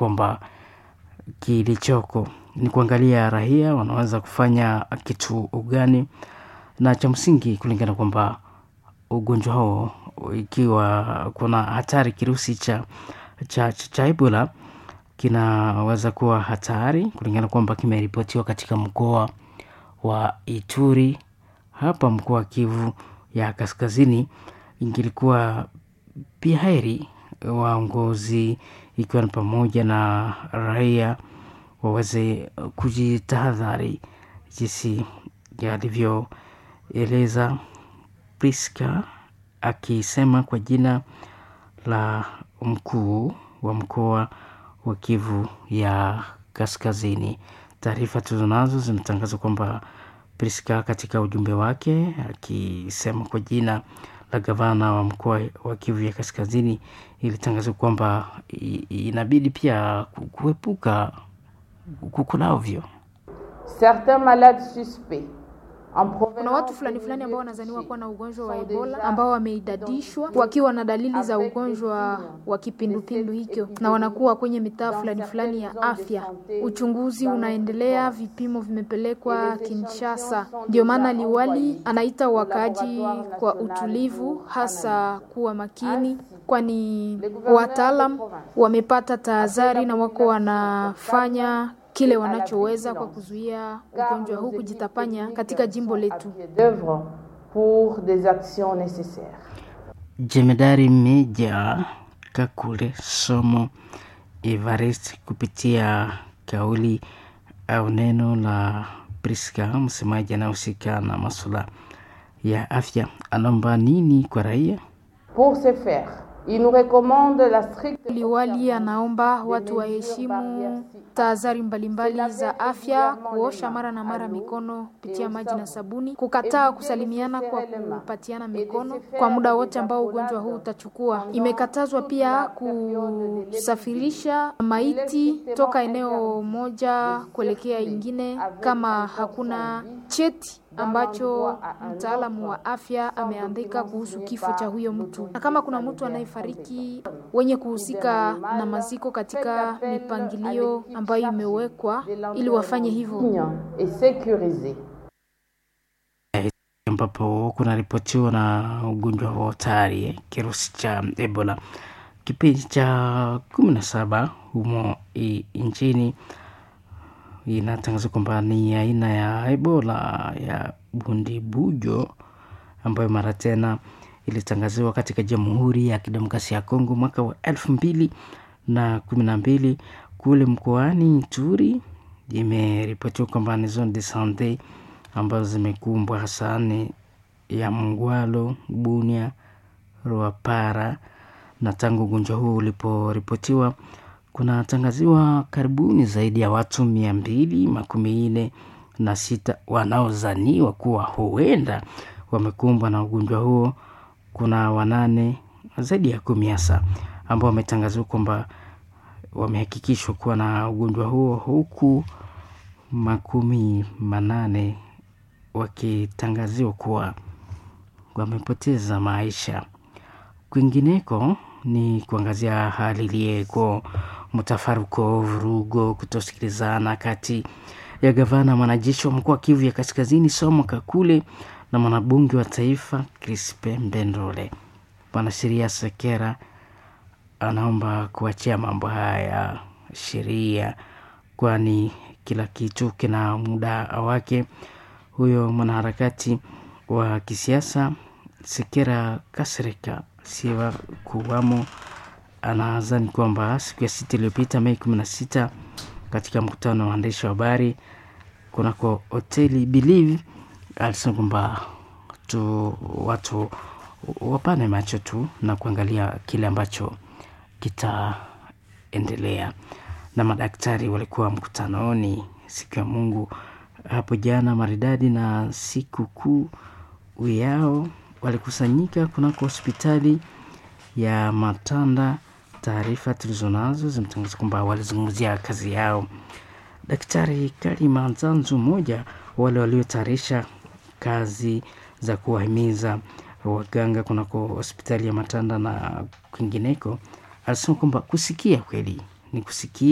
kwamba kilichoko ni kuangalia raia wanaweza kufanya kitu gani, na cha msingi kulingana kwamba ugonjwa huo ikiwa kuna hatari kirusi cha, cha, cha, cha Ebola kinaweza kuwa hatari kulingana kwamba kimeripotiwa katika mkoa wa Ituri, hapa mkoa wa Kivu ya Kaskazini. Ingilikuwa pia heri waongozi ikiwa ni pamoja na raia waweze kujitahadhari jinsi alivyoeleza Priska akisema kwa jina la mkuu wa mkoa wa Kivu ya Kaskazini. Taarifa tulizonazo zinatangaza kwamba Priska katika ujumbe wake akisema kwa jina la gavana wa mkoa wa Kivu ya Kaskazini ilitangaza kwamba inabidi pia kuepuka kukulavyo certains malades suspects kuna watu fulani fulani ambao wanazaniwa kuwa na ugonjwa wa Ebola ambao wameidadishwa wakiwa na dalili za ugonjwa wa kipindupindu hicho, na wanakuwa kwenye mitaa fulani fulani ya afya. Uchunguzi unaendelea, vipimo vimepelekwa Kinshasa. Ndio maana liwali anaita wakaaji kwa utulivu, hasa kuwa makini, kwani wataalam wamepata tahadhari na wako wanafanya kile wanachoweza kwa kuzuia ugonjwa huu kujitapanya katika jimbo letu. pour des actions nécessaires. Jemedari Meja Kakule Somo Evarist kupitia kauli au neno la Priska, msemaji anayehusika na masuala ya afya, anaomba nini kwa raia? Pour ce faire, il nous recommande la stricte Liwali anaomba watu waheshimu tahadhari mbalimbali za afya, kuosha mara na mara mikono kupitia maji na sabuni, kukataa kusalimiana kwa kupatiana mikono kwa muda wote ambao ugonjwa huu utachukua. Imekatazwa pia kusafirisha maiti toka eneo moja kuelekea ingine kama hakuna cheti ambacho mtaalamu wa afya ameandika kuhusu kifo cha huyo mtu, na kama kuna mtu anayefariki, wenye kuhusika na maziko katika mipangilio ambayo imewekwa ili wafanye hivyo. et sécurisée. ambapo kunaripotiwa na ugonjwa wa hatari eh, kirusi cha Ebola kipindi cha kumi na saba humo i- nchini inatangaza kwamba ni aina ya Ebola ya bundibujo ambayo mara tena ilitangaziwa katika Jamhuri ya Kidemokrasia ya Kongo mwaka wa elfu mbili na kumi na mbili kule mkoani Ituri. Imeripotiwa kwamba ni zone de sante ambazo zimekumbwa hasa ni ya Mngwalo, Bunia, Ruapara na tangu ugonjwa huu uliporipotiwa kunatangaziwa karibuni zaidi ya watu mia mbili makumi nne na sita wanaozaniwa kuwa huenda wamekumbwa na ugonjwa huo. Kuna wanane zaidi ya kumi hasa ambao wametangaziwa kwamba wamehakikishwa kuwa na ugonjwa huo huku makumi manane wakitangaziwa kuwa wamepoteza maisha. Kwingineko ni kuangazia hali iliyeko mtafaruko, vurugo, kutosikilizana kati ya gavana mwanajeshi wa mkoa wa Kivu ya Kaskazini Somo Kakule na mwanabunge wa taifa Crispe Mbendole. Mwanasheria Sekera anaomba kuachia mambo haya ya sheria, kwani kila kitu kina muda wake. Huyo mwanaharakati wa kisiasa Sekera Kasirika siwa kuwamo anadhani kwamba siku ya sita iliyopita Mei kumi na sita katika mkutano wa waandishi wa habari kunako hoteli Believe alisema kwamba tu watu wapane macho tu na kuangalia kile ambacho kitaendelea. Na madaktari walikuwa mkutanoni siku ya Mungu hapo jana maridadi na siku kuu yao walikusanyika kunako hospitali ya Matanda. Taarifa tulizonazo zimetangaza kwamba walizungumzia kazi yao. Daktari Kalima Nzanzu, mmoja wale waliotayarisha kazi za kuwahimiza waganga kunako hospitali ya Matanda na kwingineko, alisema kwamba kusikia kweli ni kusikia